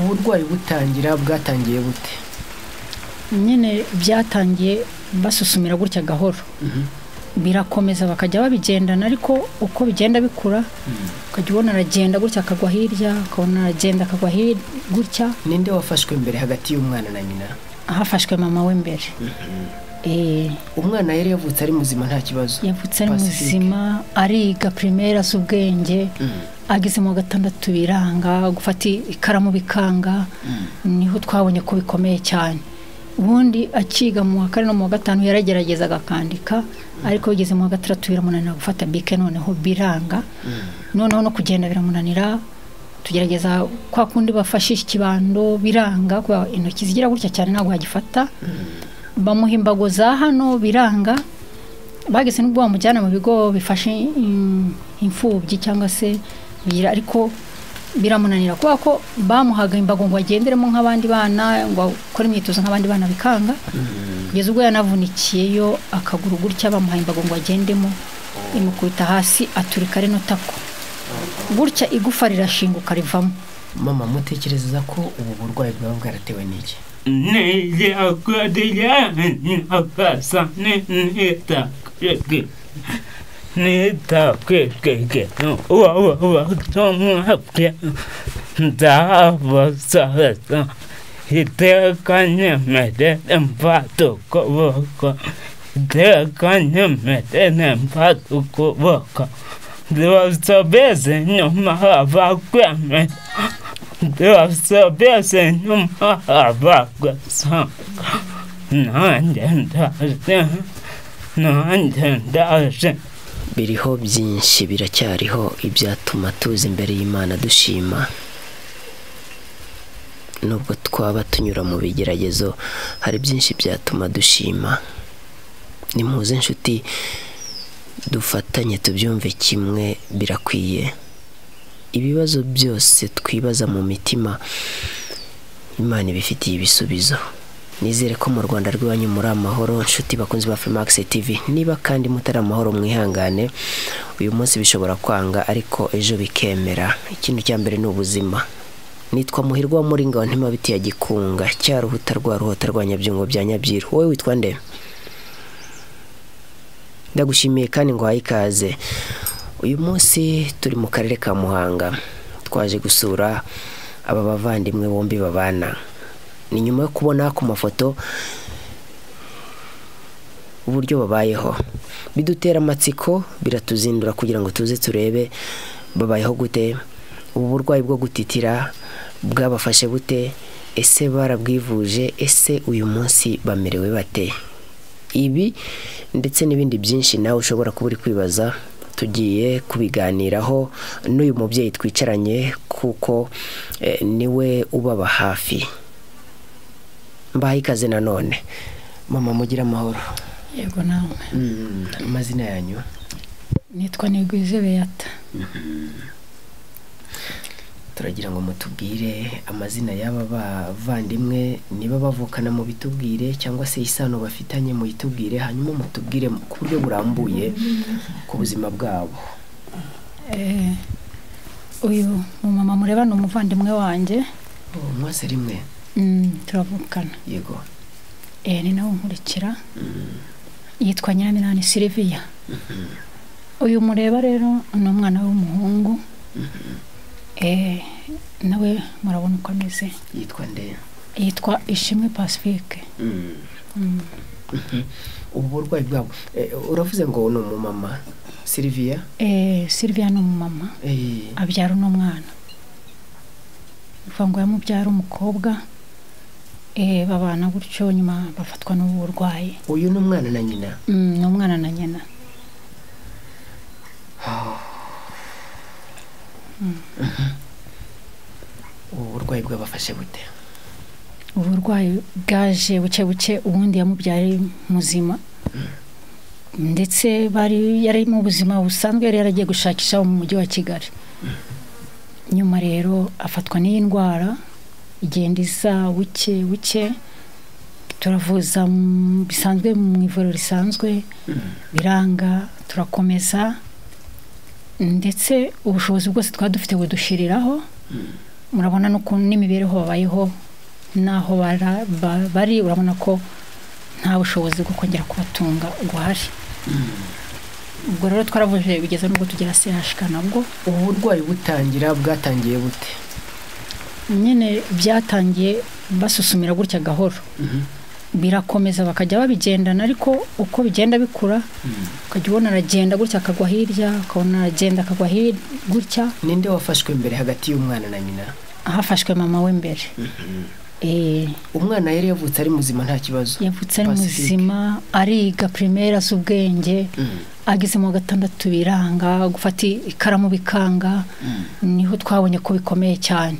uburwayi butangira bwatangiye bute nyine byatangiye basusumira gutya gahoro birakomeza bakajya babigendana ariko uko bigenda bikura ukajya ubona aragenda gutya akagwa hirya ukabona aragenda akagwa hirya gutya ninde wafashwe mbere hagati y'umwana na nyina hafashwe mama we mbere Eh, umwana yari yavutse ari muzima nta kibazo yavutse ari Pacifique. muzima ariga pirimeri azi ubwenge Mhm. ageze mu wa gatandatu biranga gufata ikaramu bikanga niho twabonye ko bikomeye cyane ubundi akiga mu wa kane no mu wa gatanu yaragerageza agakandika ariko bigeze mu wa gatandatu biramunanira gufata bike noneho biranga noneho no kugenda biramunanira tugerageza kwa kundi bafashisha ikibando biranga kubera intoki zigira gutya cyane ntabwo yagifata bamuha imbago za hano biranga bageze n'ubwo bamujyana mu bigo bifashe im- imfubyi cyangwa se bigira ariko biramunanira kubera ko bamuhaga imbago ngo agenderemo nk'abandi bana ngo akore imyitozo nk'abandi bana bikanga kugeza ubwo yanavunikiyeyo akaguru gutya bamuha imbago ngo agendemo imukubita hasi aturika rino tako gutya igufa rirashinguka rivamo mama mutekereza ko ubu burwayi bwaba bwaratewe n'iki Nella guardiana passa netta che netta che che che no wa wa wa sono che da va sa sa ite kanye mede empato ko wo ko ite kanye mede empato ko wo ko Devo sapere non mi va qua me Devo sapere se non mi va qua Non c'è Non c'è biriho byinshi biracyariho ibyatuma tuza imbere y'imana dushima nubwo twaba tunyura mu bigeragezo hari byinshi byatuma dushima ni muze inshuti dufatanye tubyumve kimwe birakwiye ibibazo byose twibaza mu mitima imana ibifitiye ibisubizo nizere ko mu rwanda rw'iwanyu muri amahoro nshuti bakunzi ba femax tv niba kandi mutari amahoro mwihangane uyu munsi bishobora kwanga ariko ejo bikemera ikintu cya mbere ni ubuzima nitwa muhirwa wo muri ngabo ntimabiti ya gikunga cya ruhuta rwa ruhota rwa nyabyungo bya nyabyiru wowe witwa nde ndagushimiye kandi ngo uhaye ikaze uyu munsi turi mu karere ka muhanga twaje gusura aba bavandimwe bombi babana ni nyuma yo kubona ku mafoto uburyo babayeho bidutera amatsiko biratuzindura kugira ngo tuze turebe babayeho gute ubu burwayi bwo gutitira bwabafashe bute ese barabwivuje ese uyu munsi bamerewe bate ibi ndetse n'ibindi byinshi nawe ushobora kuba uri kwibaza tugiye kubiganiraho n'uyu mubyeyi twicaranye kuko eh, niwe ubaba hafi mbahaye ikaze nanone mama mugire amahoro yego nawe amazina yanyu nitwa nigwize beyata turagira ngo mutubwire amazina y'aba bavandimwe niba bavukana mu bitubwire cyangwa se isano bafitanye mu itubwire hanyuma mutubwire mu- ku buryo burambuye ku buzima bwabo Eh, uyu mumama mureba ni umuvandimwe wanjye Oh, mwese rimwe Mm, turavukana yego Eh, ni nawe unkurikira yitwa nyiraminani siriviya uyu mureba rero ni umwana w'umuhungu Eh, nawe murabona uko ameze yitwa nde yitwa ishimwe pacifique Mm. ubu burwayi bwabo Eh, uravuze ngo ni umumama siliviya Eh, siriviya ni umumama Eh, abyara uno mwana bivuga ngo yamubyara umukobwa eh, babana gutyo nyuma bafatwa n'ubu burwayi uyu ni umwana na nyina Mm, ni umwana na nyina ubu burwayi bwabafashe bute uburwayi bwaje buke buke ubundi yamubyara ari muzima ndetse bari yari mu buzima busanzwe yari yaragiye gushakisha mu mujyi wa kigali nyuma rero afatwa n'iyi ndwara igenda isa buke buke turavuza mm, bisanzwe mu ivuriro risanzwe biranga turakomeza ndetse ubushobozi bwose twari dufite budushiriraho murabona n'ukuntu n'imibereho babayeho n'aho bara- ba- bari urabona ko nta bushobozi bwo kongera kubatunga buhari ubwo rero twaravuje bigeze n'ubwo tugera CHK nabwo ubu burwayi butangira bwatangiye bute nyine byatangiye basusumira gutya gahoro birakomeza bakajya babigendana ariko uko bigenda bikura ukajya ubona aragenda gutya akagwa hirya ukabona aragenda akagwa hirya gutya ninde wafashwe mbere hagati y'umwana na nyina hafashwe mama we mbere Eh, umwana yari yavutse ari muzima nta kibazo yavutse ari Pacifique. muzima ariga primaire azi ubwenge Mm. ageze mu wa gatandatu biranga gufata ikaramu bikanga niho twabonye ko bikomeye cyane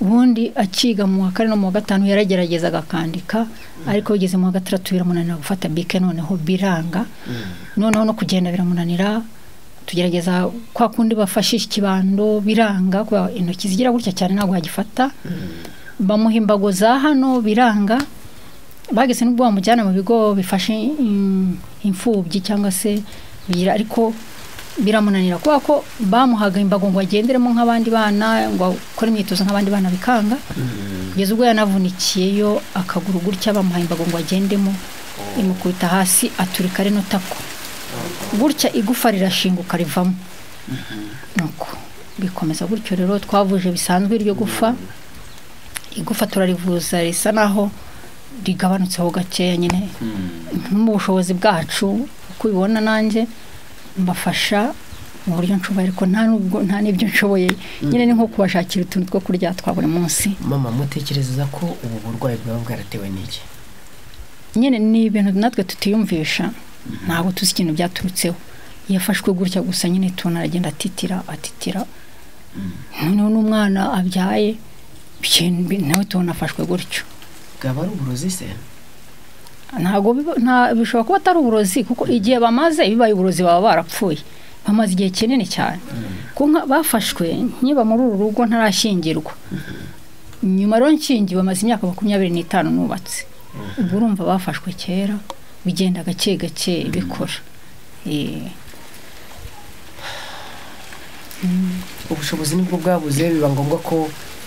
ubundi akiga mu wa kane no mu wa gatanu yaragerageza akandika ariko bigeze mu wa gatandatu biramunanira gufata bike noneho biranga noneho no kugenda biramunanira tugerageza kwa kundi bafashisha ikibando biranga kuba intoki zigira gutya cyane ntabwo yagifata bamuha imbago za hano biranga bageze n'ubwo bamujyana mu bigo bifashe mm, imfubyi cyangwa se bigira ariko biramunanira kubera ko bamuhaga imbago ngo agenderemo nk'abandi bana ngo akore imyitozo nk'abandi bana bikanga kugeza ubwo yanavunikiyeyo akaguru gutya bamuhaye imbago ngo agendemo imukubita hasi aturika rino tako gutya igufa rirashinguka rivamo nuko bikomeza gutyo rero twavuje bisanzwe iryo gufa igufa turarivuza risa naho rigabanutseho gakeya nyine mu bushobozi bwacu uko ubibona nanjye mbafasha mu buryo nshoboye ariko nta nubwo nta n'ibyo nshoboye nyine ni nko kubashakira utuntu two kurya twa buri munsi mama mutekereza ko ubu burwayi bwaba bwaratewe n'iki nyine ni ibintu natwe tutiyumvisha ntabwo tuzi ikintu byaturutseho yafashwe gutya gusa nyine tubona aragenda atitira atitira noneho n'umwana abyaye ikintu bi- nawe tubona afashwe gutyo bwaba ari uburozi se ntabwo biba- nta- bishobora kuba atari uburozi kuko igihe bamaze bibaye uburozi baba barapfuye bamaze igihe kinini cyane Kuko nka- bafashwe nkiba muri uru rugo ntarashyingirwa nyuma rero nshingiwe bamaze imyaka makumyabiri n'itanu nubatse ubwo urumva bafashwe kera bigenda gake gake bikora Eh, ubushobozi nibwo bwabuze biba ngombwa ko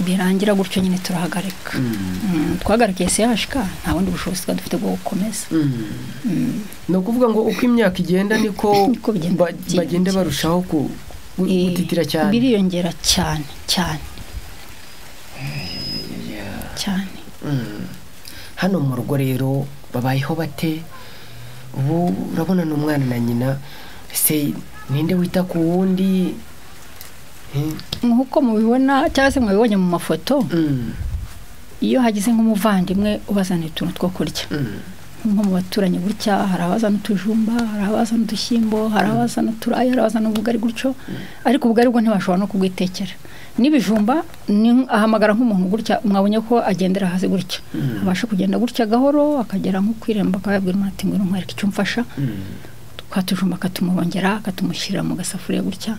birangira gutyo nyine turahagarika Mm, twahagarikiye sehashika nta bundi bushobozi twari dufite bwo gukomeza ni ukuvuga ngo uko imyaka igenda niko Niko bigenda ba- byiyongera. bagenda barushaho ku- gu- Eh, gutitira cyane biriyongera cyane cyane cyane Mm. hano mu rugo rero babayeho bate ubu urabona ni umwana na nyina se ninde wita ku wundi Eh, nk'uko mubibona cyangwa se mwabibonye mu mafoto mm, iyo hagize nk'umuvandimwe ubazanira utuntu two kurya mm. nko mu baturanyi gutya hari abazana utujumba hari abazana udushyimbo hari abazana uturayi hari abazana ubugari gutyo ariko ubugari bwo ntibashobora no kubwitekera n'ibijumba ni nk- ahamagara nk'umuntu gutya mwabonye ko agendera hasi gutya abasha kugenda gutya gahoro akagera nko ku irembo akaba yabwira umuntu ati ngwino nkwereke icyo umfasha twatujumba akatumurongera akatumushyirira mu gasafuriya gutya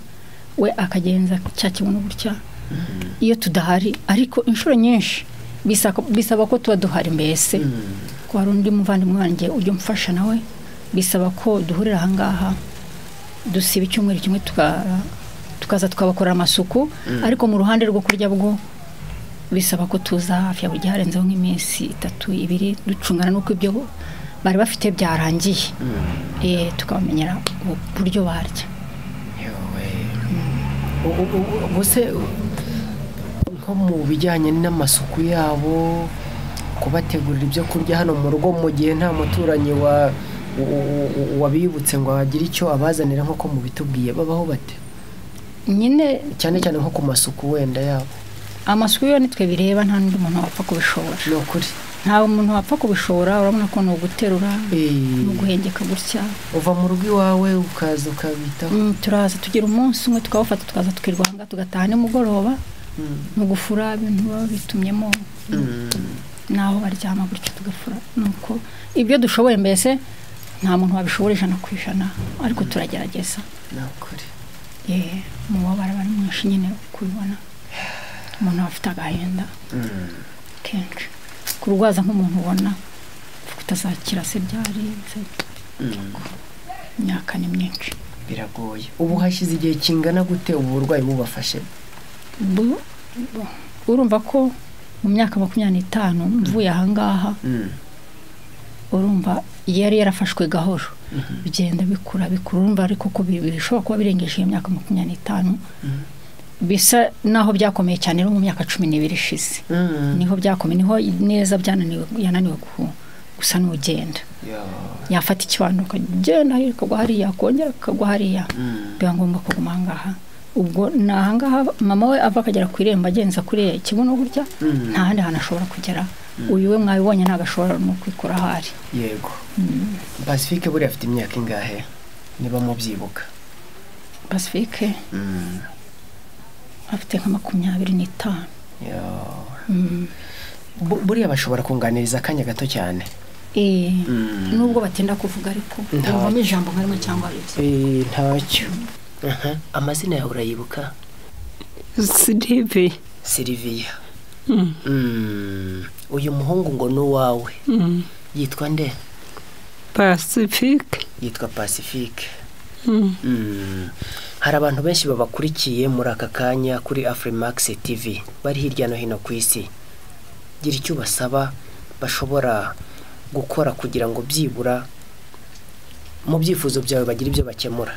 we akagenza cya kibuno gutya iyo tudahari ariko inshuro nyinshi bisaka- bisaba ko tuba duhari mbese ko hari undi muvandimwe wanjye ujya umfasha nawe bisaba ko duhurira ahangaha dusiba icyumweru kimwe tuka- tukaza tukabakorera amasuku ariko mu ruhande rwo kurya bwo bisaba ko tuza hafi ya buri harenzeho nk'iminsi itatu ibiri ducungana n'uko ibyo bari bafite byarangiye Eh, tukabamenyera uburyo barya Yowe. U- u- u- ubu se nko mu bijyanye n'amasuku yabo kubategurira ibyo kurya hano mu rugo mu gihe nta muturanyi wa u- u- u- wabibutse ngo agire icyo abazanira nk'uko mubitubwiye babaho bate nyine cyane cyane nko ku masuku wenda yabo amasuku yo nitwe bireba nta n'undi muntu wapfa kubishobora ni ukuri nta muntu wapfa kubishobora urabona ko ni uguterura Eh, ni uguhengeka gutya uva mu rugo iwawe ukaza ukabitaho Mm, turaza tugira umunsi umwe tukawufata tukaza tukirwanga tugataha nimugoroba mu gufura ibintu baba bitumyemo n'aho baryama gutyo tugafura nuko ibyo dushoboye mbese nta muntu wabishobora ijana ku ijana ariko turagerageza ni ukuri yeee umubabaro aba ari mwinshi nyine kubibona umuntu aba afite agahinda kenshi kurwaza nk'umuntu ubona kutazakira se byari se imyaka ni myinshi biragoye ubu hashyize igihe kingana gute ubu burwayi bubafashe Bu- bu- urumva ko mu myaka makumyabiri n'itanu mvuye ahangaha Mm. urumva yari yarafashwe gahoro bigenda bikura bikura urumva ariko ko bi- bishobora kuba birengeje iyo myaka makumyabiri n'itanu bisa n'aho byakomeye cyane rero mu myaka cumi n'ibiri ishize Mm. niho byakomeye niho neza byananiwe yananiwe ku- gusa n'ugenda Ya. yafata ikibando akagenda hariya akagwa hariya akongera akagwa hariya Mm. biba ngombwa kuguma ahangaha ubwo ni ahangaha mama we ava akagera ku irembo agenza kuriya ikibuno burya Mm. nta handi hantu ashobora kugera uyu we mwabibonye ntabwo ashobora no kwikura aho ari yego pacifique buriya afite imyaka ingahe niba mubyibuka pacifique Mm. afite nka makumyabiri n'itanu Ya. Mm. Bu- buriya bashobora kunganiriza akanya gato cyane Eh, Mm. nubwo batinda kuvuga ariko Nta- bumvamo ijambo nka rimwe cyangwa bibiri Eh, ntacyo Aha, amazina yawe urayibuka sirive siliviya Mm, uyu muhungu ngo ni uwawe yitwa nde pasifike yitwa pacifique Mm. hari abantu benshi babakurikiye muri aka kanya kuri afurimax tv bari hirya no hino ku isi gira icyo ubasaba bashobora gukora kugira ngo byibura mu byifuzo byawe bagire ibyo bakemura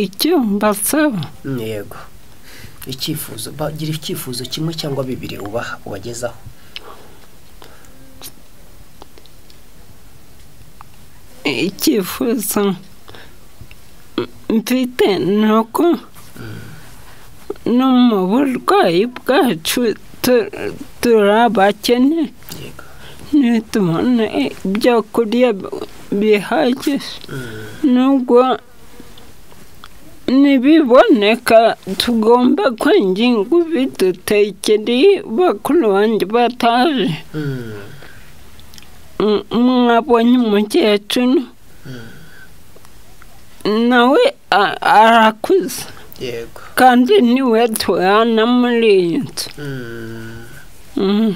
icyo mbasaba Mm, yego icyifuzo bagira icyifuzo kimwe cyangwa bibiri ubaha ubagezaho icyifuzo mfite ni uko no mu burwayi bwacu tu- turabakene yego nitubona ibyo kurya bihagije nubwo nibiboneka tugomba kwenginga ubidutekereye bakuru banjye bataje Mm, M- mwabonye umukecuru nawe a- arakuze yego kandi niwe tubana muri iyi nzu Mm, Mm,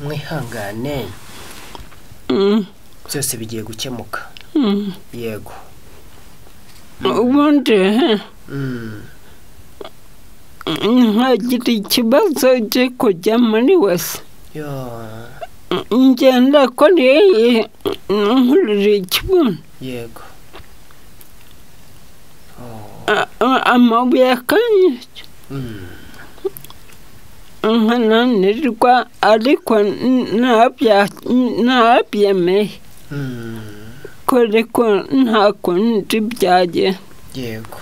mwihangane mm, byose bigiye gukemuka mm. yego ubundi he, Mm, nkagira ikibazo cyo kujya muri wese yo ngenda kuri iyi nkurira ikibuno yego A- a- amabuye akanyica Mm, nkananirwa ariko n- ntabya- ntabyemeye mm, kore ko nta kundi byagiye yego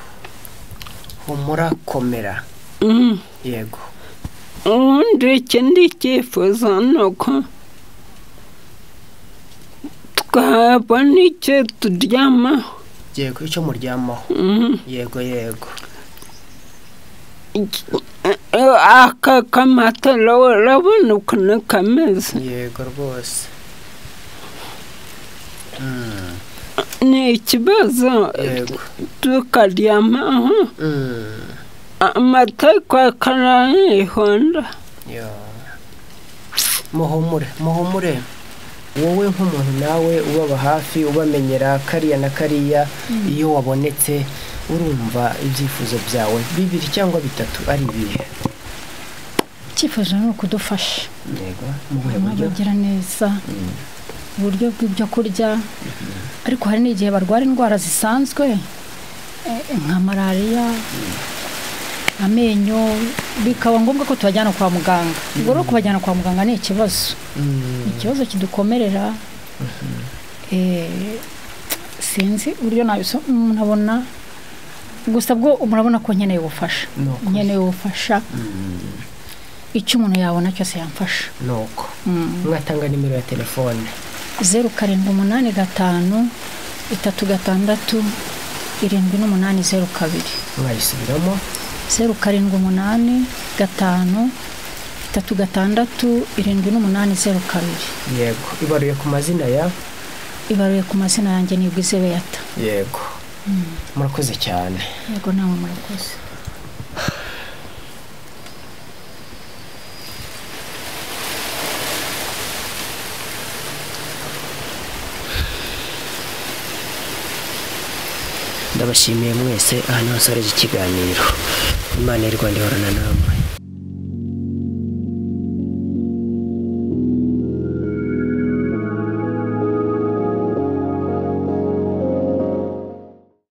humura komera Mm. yego ubundi ikindi cyifuzo ni uko twabona icyo turyamaho yego icyo muryamaho Mm. yego yego Iki- eh, eh, aka kamatara urabona ukuntu kameze yego rwose Mm, ni ikibazo yego tukaryamaho Mm, amata kwakarayihonda yo muhumure muhumure wowe nk'umuntu nawe ubaba hafi ubamenyera kariya na kariya iyo wabonetse urumva ibyifuzo byawe bibiri cyangwa bitatu ari ibihe icyifuzo ni ukudufasha yego mu buhe buryo bagira neza uburyo bw'ibyo kurya ariko hari n'igihe barwara indwara zisanzwe eh, nka malariya amenyo bikaba ngombwa ko tubajyana kwa muganga ubwo rero kubajyana kwa muganga ni ikibazo ikibazo kidukomerera Eh, sinzi uburyo nabiso nabona gusa bwo murabona ko nkeneye ubufasha Ni ukuri. nkeneye ubufasha icyo umuntu yabona cyose yamfasha nuko Mm. mwatanga nimero ya telefone zeru karindwi umunani gatanu itatu gatandatu irindwi n'umunani zeru kabiri mwayisubiramo zeru karindwi umunani gatanu itatu gatandatu irindwi n'umunani zeru kabiri yego ibaruye ku mazina ya ibaruye ku mazina yanjye ni bwizebe yata yego murakoze cyane yego nawe murakoze ndabashimiye mwese ahantu hose hari ikiganiro imana y'u rwanda ihorana namwe